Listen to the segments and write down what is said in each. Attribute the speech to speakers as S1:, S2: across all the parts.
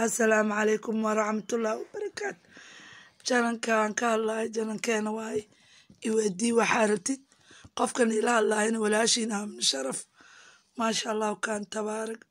S1: assalaamu calaykum waraxmatullaahi wabarakaatu janankaan ka hadlahay janankeena waaye iweydii waxaa rabtid qofkan ila hadlaayana walaashiin aamna sharaf maasha allahu kaan tabaarag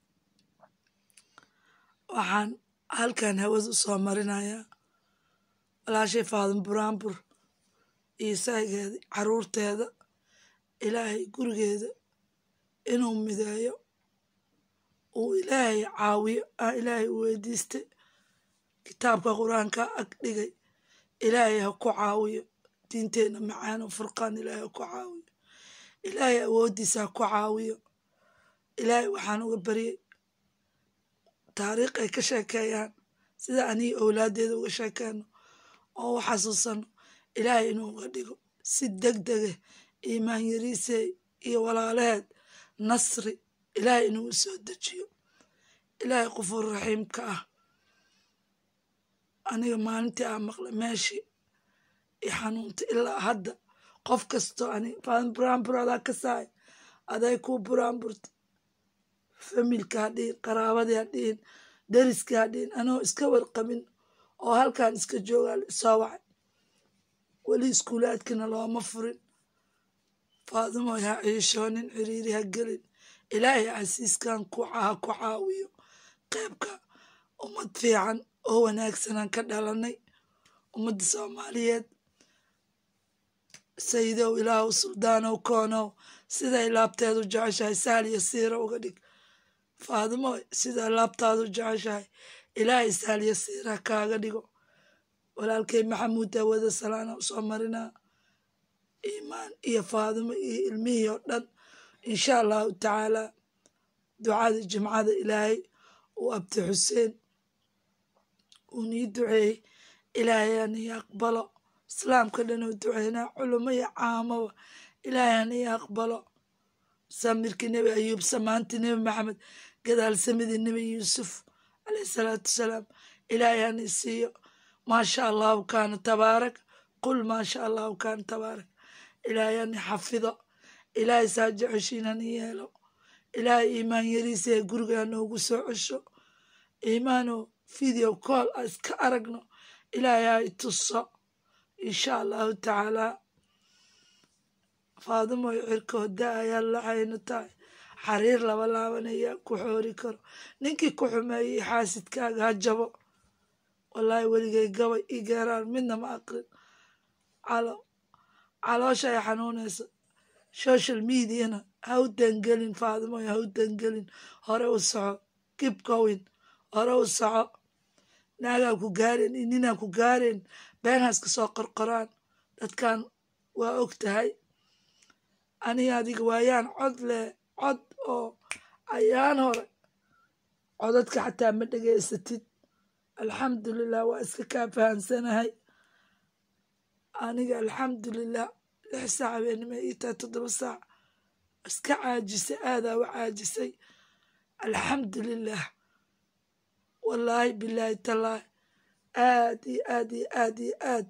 S1: waxaan halkan hawada usoo marinayaa walaashay faadan buraanbur iyo saygeeda caruurteeda ilaahay gurigeeda inuu mideeyo uu ilaahay caawiyo aa ilaahay u weydiistay kitaabka qur-aanka ag dhigay ilaahay ha ku caawiyo diinteenna macaano furqaan ilaahay ha ku caawiyo ilaahay awooddiisa ha ku caawiyo ilaahay waxaan uga baryay taariikh ay ka sheekeeyaan sida aniga owlaaddeeda uga sheekeyno oo u xasuusano ilaahay inuu uga dhigo si deg dege iimaan yariisey iyo walaalaheed nasri ilaahay inuu u soo dejiyo ilaahay qufuur raxiimka ah aniga maalintii aa maqlay meeshii i xanuunta ilaa hadda qof kastoo ani faadan buraanbur adaa ka saay aday kuu buraanburta familka ha dhihin qaraabadii ha dhihin dariskii ha dhihin anoo iska warqabin oo halkan iska joogaa soo wacay weli iskuulaadkina looma furin faadimoy ha ciishoonin ciriiri ha gelin ilaahay casiiskan ha ku caawiyo qeybka ummad fiican oo wanaagsanaan ka dhalanay ummadda soomaaliyeed sayidow ilaahu suldaanow koonow siday laabteedu jeceshahay sahal iyo siira uga dhig faadimo siday laabtaadu jeceshahay ilaahay sahal iyo siira kaaga dhigo walaalkay maxamuud daawada salaana usoo marinaa iimaan iyo faadimo iyo ilmihii oo dhan insha allahu tacaalaa ducada jimcada ilaahay uu abti xuseen uu nii duceeyey ilaahay anii aqbalo islaamka dhan oo duceynaa culimo iyo caamaba ilaahay anii aqbalo samirkii nebi ayuub samaantii nebi maxamed gadaalsamidii nebi yuusuf caleyhi salaatu wasalaam ilaahay anii siiyo maasha allahu kaana tabaarak qul maasha allahu kaana tabaarak ilaahay anii xafido ilaahay saa jeceshiin anii yeelo ilaahay iimaan yariisa ee gurigaa noogu soo cesho iimaanoo video call a iska aragno ilaahay ha i tuso insha allahu tacaalaa faadimoy cirkooda ayaa lacayno tahay xariir laba laabanayaa ku xoori karo ninkii ku xumeeyey xaasidkaaga ha jabo wallaahi weligay gabay i geeraan midna ma aqrin caloosha ay xanuunayso social mediana ha u dangelin faadimoy ha u dangelin hore u soco kib gowin hore u soco naagaa ku gaareen iyo ninaa ku gaareen beenhaaska soo qorqoraan dadkan waa og tahay aniga adiga waayaan cod leh cod oo ayaan hore codadka xataa ma dhegaysatid alxamdulilah waa iska kaa fahansanahay aniga alxamdulilah lix saac habeenimo ii tahay toddoba saac iska caajisay aadaa u caajisay alxamdulilah wallaahi bilaahi tallaahi aad iyo aad iyo aad iyo aad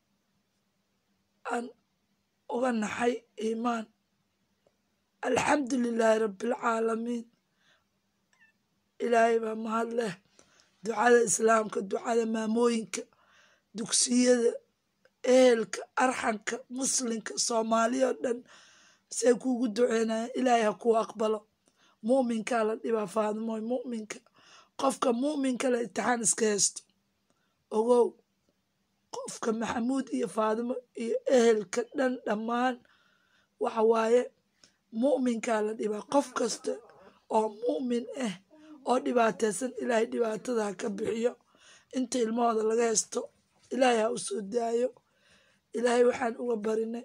S1: aan uga naxay iimaan alxamdu lilaahi rabbialcaalamiin ilaahay baa mahad leh ducada islaamka ducada maamooyinka dugsiyada ehelka arxanka muslimka soomaaliya oo dhan say kuugu duceynayaan ilaahay ha kuu aqbalo mu'minkaa la dhibaa faadimoy mu'minka qofka mu'minka la intixaan iska haysto ogow qofka maxamuud iyo faadimo iyo ehelka dhan dhammaan waxa waaye mu'minkaa la dhibaa qof kasta oo mu'min ah oo dhibaataysan ilaahay dhibaatada ha ka bixiyo inta ilmahooda laga haysto ilaahay ha u soo daayo ilaahay waxaan uga barinay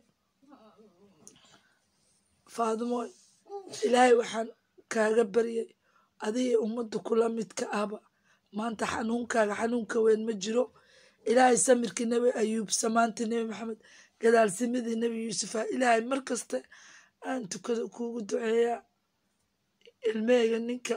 S1: faadimo ilaahay waxaan kaaga baryay adiga ummadda kula midka ahba maanta xanuunkaaga xanuunka weyn ma jiro ilaahay samirkii nebi ayuub samaantii nebi maxamed gadaalsimadii nebi yuusufa ilaahay mar kasta aan tukada kuugu duceeyaa ilmeyga ninka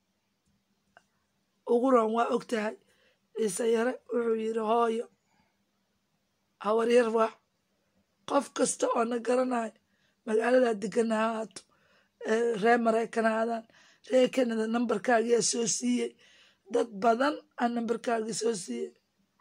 S1: ugu ran waa og tahay ciise yare wuxuu yidhi hooyo hawaryar waac qof kasta oo na garanayo magaaladaa degana ha haato ree maraykan haadaan ree kanada nambarkaagiyaa soo siiyey dad badan aan nambarkaagii soo siiyey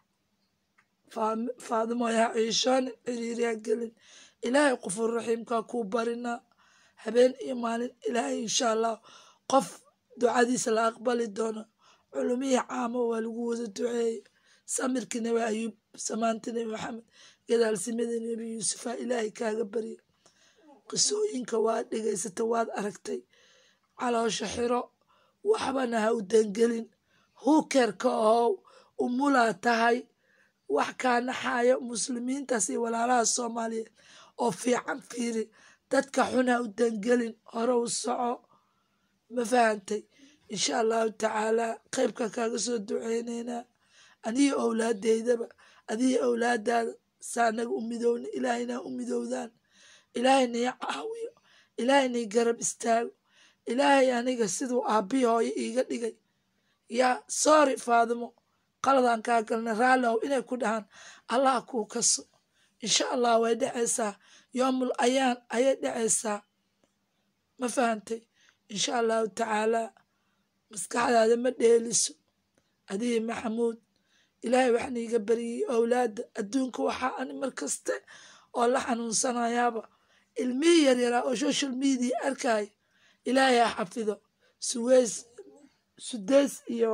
S1: faadimo ha ciishoonin ciriiriha gelin ilaahay qofur raxiimkaa kuu barinaa habeen iyo maalin ilaahay insha allah qof ducadiisa la aqbali doono culumihii caamo waa lagu wada duceeyey samirkii nebi ayuub samaantii nebi maxamed gadaalsimadii nebi yuusufa ilaahay kaaga barya qisooyinka waad dhegaysata waad aragtay caloosha xiro waxbana ha u dangelin huukerka ohow umulaa tahay wax kaa naxayo muslimiintaas iyo walaalaha soomaaliyeed oo fiican fiiri dadka xun ha u dangelin hore u soco ma fahantay insha allahu tacaalaa qeybka kaaga soo duceyneynaa aniga owlaadeydaba adiga owlaadaada saanaga u midowna ilaahayna u midowdaan ilaahaynai caawiyo ilaahaynai garab istaago ilaahay aniga siduu aabbihi hooyo iiga dhigay yaa soori faadimo qaladaan kaa galna raallow inay ku dhahaan allah kuu kaso insha allah way dhacaysaa yoomul ayaan ayay dhacaysaa ma fahantay insha allahu tacaalaa maskaxdaada ma dheeliso adiga maxamuud ilaahay waxaan iiga baryay owlaadda adduunka waxaa ani mar kaste oo la xanuunsanayaaba ilmihii yaryaraa oo social media arkaayo ilaahay ha xafido suweys sudeys iyo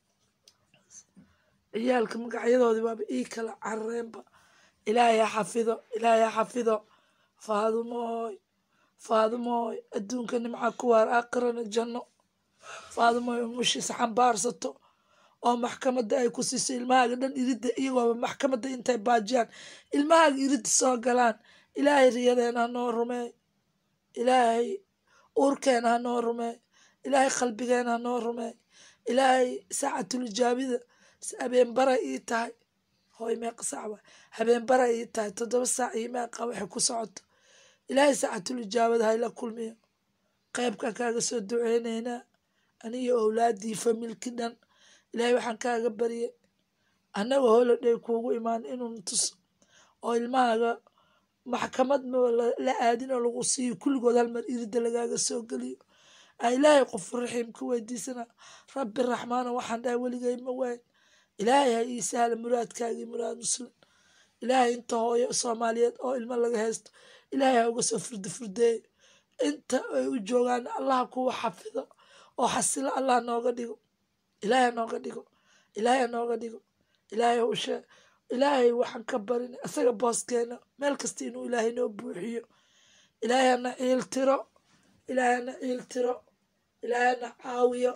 S1: ciyaalka magacyadoodii waaba ii kala carareenba ilaahay ha xafido ilaahay ha xafido faadumooy faadumooy adduunka nimca ku waar aakhirana janno faadumooy umushiisa xambaarsato oo maxkamadda ay ku siiso ilmahaaga dhan iridda iyagooba maxkamadda intay baajiyaan ilmahaaga iridda soo galaan ilaahay riyadeena ha noo rumeey ilaahay uurkeena ha noo rumeey ilaahay qalbigeena ha noo rumeey ilaahay saacatulijaabida habeenbara ii tahay hooy meeqa saac waa habeenbara ii tahay toddoba saac iyo meeqa waxay ku socoto ilaahay saacatulijaabada hayla kulmiyo qeybkan kaaga soo duceyneynaa aniyo owlaadii familki dhan ilaahay waxaan kaaga baryay annaga holoday kuugu imaan inuu tuso oo ilmahaaga maxkamad la aadin oo lagu siiyo kulligood halmar iridda lagaaga soo geliyo a ilaahay qof raxiim ka weydiisana rabbi raxmaana waxaan dhahay weligay ma waayn ilaahay ha ii sahla muraadkaagii muraad muslim ilaahay inta hooyo soomaaliyeed oo ilmo laga haysto ilaahay ha uga soo furda furdeeyo inta ay u joogaan allaha kuwa xafido oo xasilo allah nooga dhigo ilaahay nooga dhigo ilaahay nooga dhigo ilaahay ushe ilaahay waxaan ka barin isaga booskeena meel kasta inuu ilaahay noo buuxiyo ilaahay hana ciil tiro ilaahay hana ciil tiro ilaahay hana caawiyo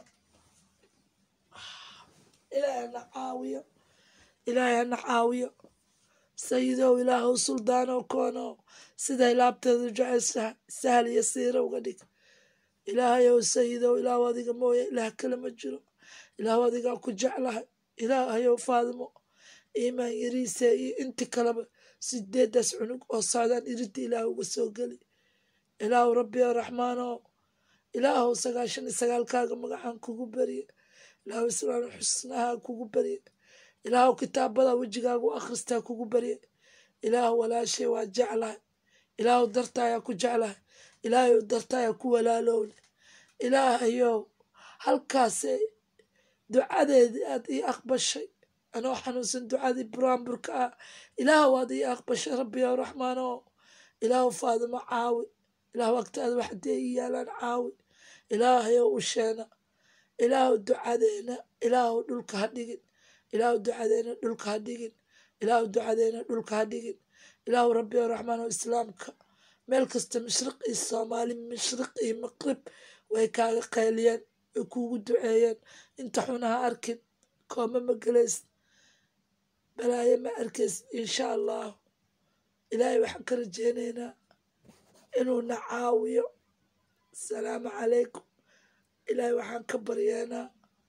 S1: ilaahay hana caawiyo ilaahay hana caawiyo sayidow ilaahow suldaanow koonow siday laabteedu jeceshaha sahal iyo siira uga dhig ilaahayow sayidow ilaahu adiga mooye ilaah kale ma jiro ilaahu adigaa ku jeclahay ilaahayow faadimo iimaan yariise iyo inti kaleba sideedaas cunug oo socdaan iridda ilaah uga soo geli ilaahu rabbi o raxmaanow ilaahow sagaashan iyo sagaalkaaga magacaan kugu barye ilaahu islaam xusnaha kugu barye ilaahow kitaabada wejigaagu akhristaa kugu barye ilaahu walaashay waa jeclahay ilaahu dartaayaa ku jeclahay ilaahayow dartaayaa ku walaalowle ilaahayow halkaase ducadeedii aad ii aqbashay anoo xanuunsan ducadii buraanburka ah ilaahu aad ii aqbashay rabbi ow raxmaano ilaahu faadimo caawi ilaahu agtaada waxdee ii yaalaan caawi ilaahayow usheena ilaahu ducadeena ilaahu dhulka ha dhigin ilaahu ducadeena dhulka ha dhigin ilaahu ducadeena dhulka ha dhigin ilaahu rabbi ow raxmaano islaamka meel kasta mashriq iyo soomaali mashriq iyo maqrib way kaaga qayliyeen way kuugu duceeyeen inta xun ha arkin kooma ma gelays balaayo ma arkays insha allahu ilaahay waxaan ka rajeyneynaa inuuna caawiyo asalaamu calaykum ilaahay waxaan ka baryeenaa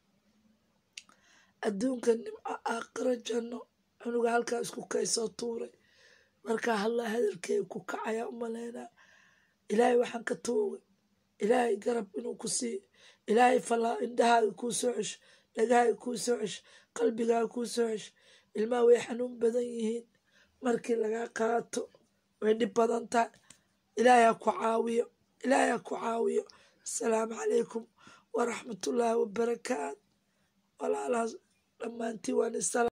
S1: adduunka nimco aakhiro janno cunuga halkaa isku kaysoo tuuray markaa hallaa hadalkeega ku kacayaa u maleynaa ilaahay waxaan ka tuugay ilaahay garab inuu ku siiyo ilaahay falaa indhahaaga kuu soo cesho dhagahaaga kuu soo cesho qalbigaaga kuu soo cesho ilmaha way xanuun badan yihiin markii lagaa qaato way dhib badan tahay ilaahay ha ku caawiyo ilaahay ha ku caawiyo asalaamu calaykum waraxmatullaahi wabarakaat walaalahaas dhammaantiin waan isala